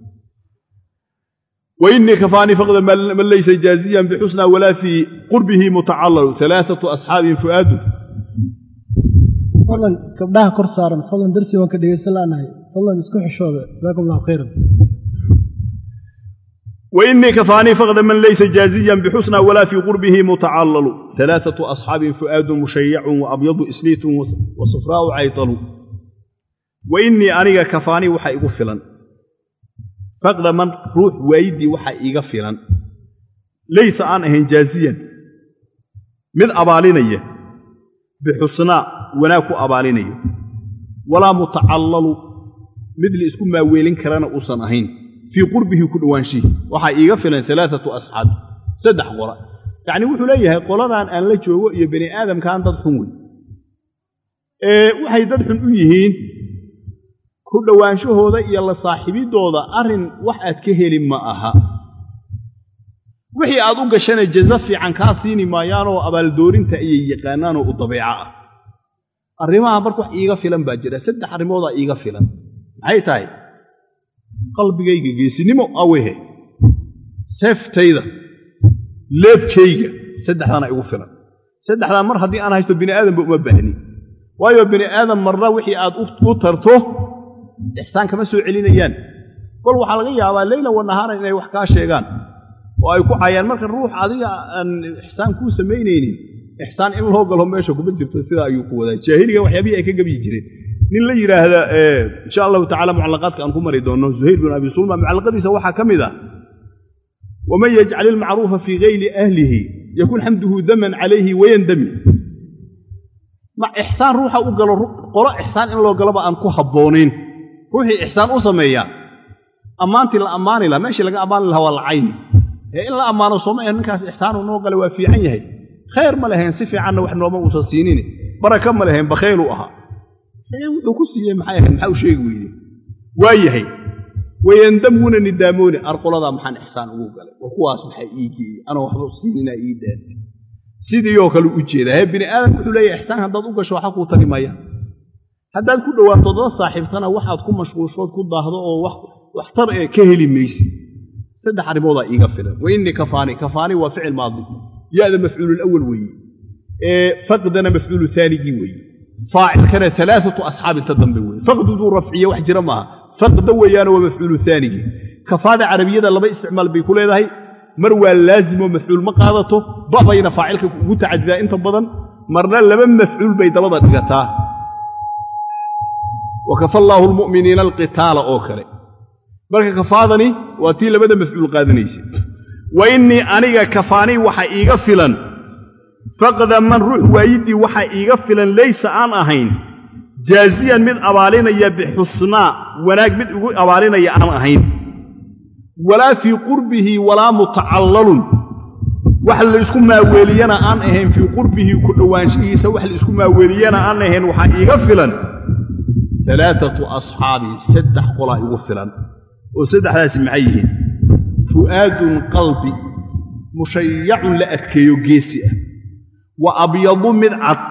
وإني كفاني فقد من ليس جازيا بحسنى ولا في قربه متعلل ثلاثة أصحاب فؤاد fadlan gabdhaha kor saaran fadlan darsi waan ka dhegaysan la'nahay fadlan isku xishooda jazaakum allahu khayran وإني كفاني فقد من ليس جازيا بحسنى ولا في قربه متعلل ثلاثة أصحاب فؤاد مشيع وأبيض إسليت وصفراء عيطل وإني أنيق كفاني وحا إغفلا فقد من روح ويدي وحا إغفلا ليس أنا جازيا من أبالينيه bixusnaa wanaag ku abaalinayo walaa mutacallalu mid la isku maaweelin karana uusan ahayn fii qurbihi ku dhowaanshihi waxaa iiga filan alaaatu asxaabi saddex qola yacni wuxuu leeyahay qoladan aan la joogo iyo bani aadamkaan dad xun wey ee waxay dad xun u yihiin ku dhowaanshahooda iyo la saaxiibidooda arrin wax aad ka heli ma aha wixii aad u gashana jaza fiican kaa siini maayaanoo abaaldoorinta ayay yaqaanaanoo u dabeeco ah arrimaha marka wax iiga filan baa jira saddex arrimoodaa iiga filan maxay tahay qalbigayga geesinimo awehe seeftayda leebkayga saddexdaana igu filan saddexdaa mar haddii aan haysto bini aadamba uma baahni waayo bini aadam marna wixii aad u tarto ixsaan kama soo celinayaan kol waxaa laga yaabaa leyla wa nahaaran inay wax kaa sheegaan oo ay ku cayaan marka ruux adiga aan ixsaan kuu samaynaynin ixsaan in loo galo meesha kuma jirto sidaa ayuu ku wadaa jaahiliga waxyaabihii ay ka gebyi jireen nin la yidhaahda insha allahu tacala mucallaqaadka aan ku mari doonno zuhayr bin abi sulma mucallaqadiisa waxaa ka mid ah waman yajcal ilmacruufa fii gayri ahlihi yakun xamduhu daman calayhi wayandami ma ixsaan ruuxa u galo qolo ixsaan in loo galoba aan ku habboonayn ruuxii ixsaan u sameeyaa ammaantii la ammaani lahaa meeshii laga ammaani lahaa waa la cayni ee in la ammaano sooma ahe ninkaas ixsaanu noo gala waa fiican yahay khayr ma lahayn si fiicanna wax nooma uusan siinin baraka ma lahayn bakhayluu ahaa wuxuu ku siiyey maxay ahayd maxaa u sheegi weyde waa yahay wayandamuna nidaamooni arqoladaa maxaan ixsaan ugu galay wa kuwaas maxaa ii geeyey anoo waxba siininaa ii daantay sidiioo kale u jeedaa hee bini aadam wuxuu leeyahay ixsaan haddaad u gasho waxa kuu tari maya haddaad ku dhowaato dada saaxiibtana waxaad ku mashquulshood ku daahdo oo waxtar ee ka heli maysi saddex arrimoodaa iiga filan wa innii kafaani kafaani waa ficil maadi ya-da mafcuululawal weeye ee faqdana mafcuulu aanigii weeye faacilkana alaaatu asxaab inta dambe weeye faqduduu rafciye wax jira maaha faqda weeyaana waa mafcuulu aanigii kafaada carabiyada laba isticmaal bay ku leedahay mar waa laazimoo mafcuul ma qaadato ba'bayna faacilka ugu tacadidaa inta badan marna laba mafcuul bay dabada dhigataa wa kafa allaahu lmu'miniina alqitaala oo kale marka kafaadani waa tii labada mafcuul qaadanaysa wa innii aniga kafaanii waxa iiga filan faqda man ruux waayiddii waxa iiga filan laysa aan ahayn jaaziyan mid abaalinaya bixusnaa wanaag mid igu abaalinaya aan ahayn walaa fii qurbihi walaa mutacallalun wax laysku maaweeliyana aan ahayn fii qurbihi ku dhowaanshihiisa wax laisku maaweeliyana aan ahayn waxaa iiga filan alaaatu asxaabi saddex qolaa igu filan oo saddexdaasi maxay yihiin fu'aadun qalbi mushayacun la adkeeyo geesi ah wa abyadu mid cad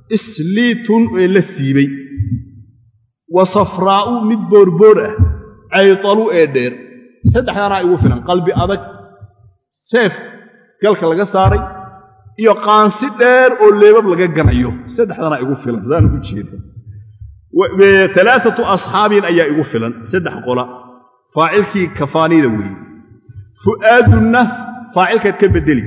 isliitun ee la siibay wa safraa'u mid boorboor ah caytalu ee dheer saddexdanaa igu filan qalbi adag seef galka laga saaray iyo qaansi dheer oo leebab laga ganayo saddexdanaa igu filan saan u jeeda alaaatu asxaabin ayaa igu filan saddex qola faacilkii kafaanida weeye fu'aadunna faacilkaad ka bedeli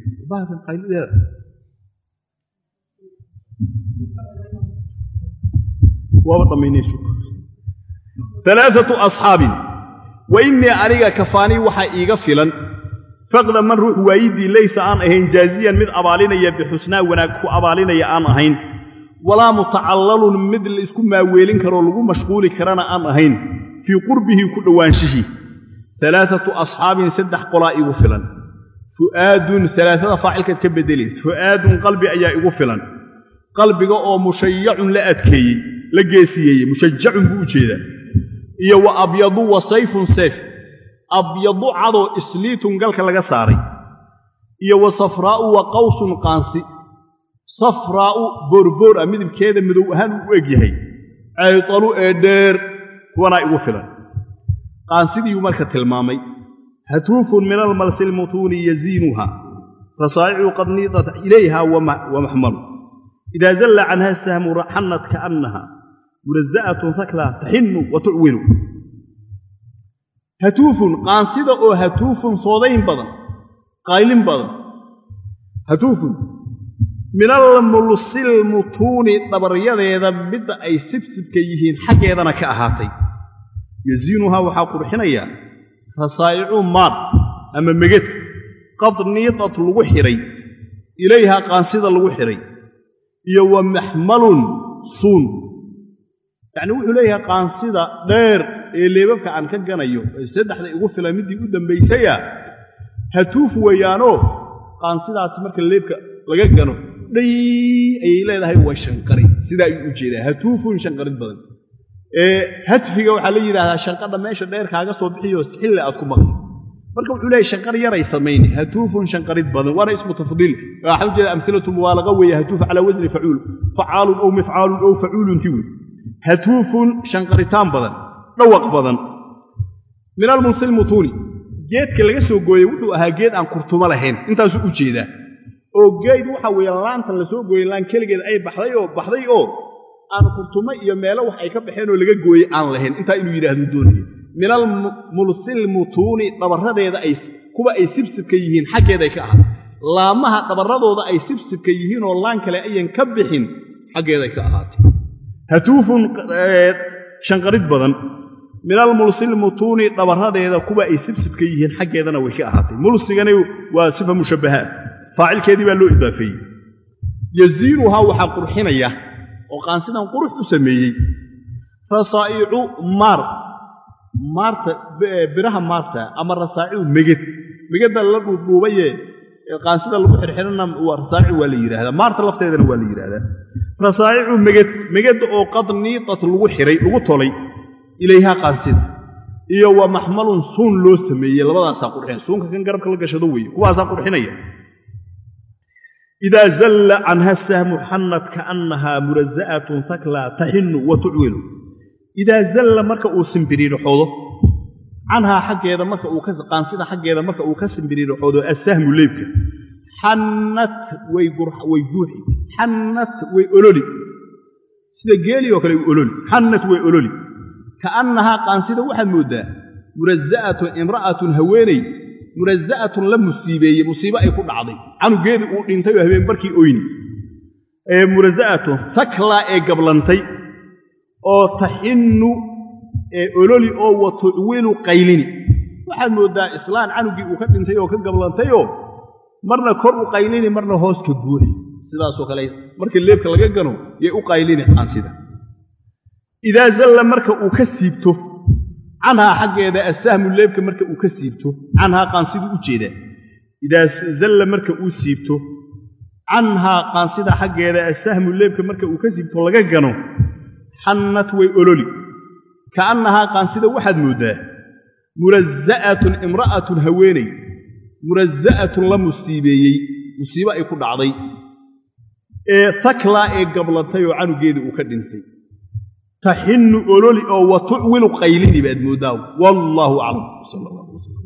waaba dhammaynaysu alaaatu asxaabin wa innii aniga kafaanii waxaa iiga filan faqda man ruux waayidii laysa aan ahayn jaaziyan mid abaalinaya bixusnaa wanaag ku abaalinaya aan ahayn walaa mutacallalun mid la isku maaweelin karoo lagu mashquuli karana aan ahayn fii qurbihi ku dhowaanshihii alaaatu asxaabin saddex qolaa igu filan fu'aadun alaaada faacilkaad ka bedeli fu'aadun qalbi ayaa igu filan qalbiga oo mushayacun la adkeeyey la geesiyeeyey mushajacun buu u jeedaa iyo wa abyadu wa sayfun sayf abyadu cadoo isliitun galka laga saaray iyo wa safraa'u wa qawsun qaansi safraa'u boorboor ah midabkeeda madow ahaan uu u eg yahay caytalu ee dheer kuwanaa igu filan qaansidiiuu marka tilmaamay hatuufun min almalsi lmutuuni yaziinuha rasaa'icu qad niidat ilayha wa maxmalu idaa zalla canha sahmu xannat kaannaha muraza'atun hakla taxinu wa tucwilu hatuufun qaansida oo hatuufun soodayn badan qaylin badan hatuufun min almulsilmutuuni dhabaryadeeda midda ay sibsibka yihiin xaggeedana ka ahaatay yaziinuhaa waxaa qurxinayaa rasaa'icu maar ama meged qad niidat lagu xidhay ilayhaa qaansida lagu xidhay iyo wa maxmalun suun yacnii wuxuu leeyahay qaansida dheer ee leebabka aan ka ganayo ee saddexda igu filan middii u dambaysaya hatuuf weeyaanoo qaansidaasi marka leebka laga gano dhay ayay leedahay waa shanqari sidaa ayuu u jeedaa hatuufun shanqarid badan ee hatfiga waxaa la yidhaahdaa shanqadha meesha dheer kaaga soo bixiyo xille aad ku maqli marka wuxuu leeyahy shanqar yaray samayni hatuufun shanqarid badan waana ismu tafdiil waxaa u jeeda amhilatu mubaalaqa weeye hatuuf calaa wasni facuul facaalun ow mifcaalun ow facuulun ti wey hatuufun shanqaritaan badan dhawaq badan min almulsil mutuuni geedka laga soo gooyey wuxuu ahaa geed aan kurtumo lahayn intaasuu u jeedaa oo geed waxa weeye laantan la soo gooyey laan keligeed ay baxday oo baxday oo aan kurtumo iyo meelo wax ay ka baxeen oo laga gooyey aan lahayn intaa inuu yidhaahdu doonaya min almulsil mutuuni dhabarradeeda ay kuwa ay sibsibka yihiin xaggeeday ka ahaatay laamaha dhabarradooda ay sibsibka yihiin oo laan kale ayan ka bixin xaggeeday ka ahaatay hatuufun shanqarid badan min almulsil mutuuni dhabarradeeda kuwa ay sibsibka yihiin xaggeedana way ka ahaatay mulsigani waa sifa mushabbahaat faacilkeedii baa loo idaafeeyey yaziinuhaa waxaa qurxinaya oo qaansidan qurux u sameeyey rasaa'icu maar maarta biraha maarta ama rasaa'icu meged megedda la dhuudhuubaye qaansida lagu xirxirana rasaa'icu waa la yidhahdaa maarta lafteedana waa la yidhahdaa rasaa'icu meged megedda oo qad niidat lagu xiray lagu tolay ilayhaa qaansida iyo wa maxmalun suun loo sameeyey labadaasaa qurxinaya suunka kan garabka la gashado weeye kuwaasaa qurxinaya idaa zalla canha sahmu xannat kaannahaa muraza'atun taklaa taxinu wa tucwilu idaa zalla marka uu simbiriirixoodo canhaa xaggeeda marka uu qaansida xaggeeda marka uu ka simbiriirixoodo assahmu leybka xannat way guuxi xannat way ololi sida geeli oo kale way ololi xannat way ololi kaannahaa qaansida waxaad mooddaa muraza'atun imra'atun haweeney muraza'atun la musiibeeyey musiibo ay ku dhacday canugeedii uu dhintay oo habeen barkii oyni ee muraza'atun taklaa ee gablantay oo taxinnu ee ololi oo wa tucwilu qaylini waxaad mooddaa islaan canugii uu ka dhintay oo ka gablantayoo marna kor u qaylini marna hoos ka guuxi sidaasoo kale marka leebka laga gano yay u qaylini qaansida idaa zalla marka uu ka siibto canhaa xaggeeda assahmu leebka marka uu ka siibto canhaa qaansiduu u jeedaa idaa zalla marka uu siibto canhaa qaansida xaggeeda assahmu leebka marka uu ka siibto laga gano xannat way ololi kaannahaa qaansida waxaad mooddaa muraza'atun imra'atun haweeney muraza'atun la musiibeeyey musiibo ay ku dhacday ee taklaa ee gablantay oo canugeedii uu ka dhintay taxinnu ololi oo wa tucwilu qaylini baad mooddaa wallaahu aclam sala allah alay wasalam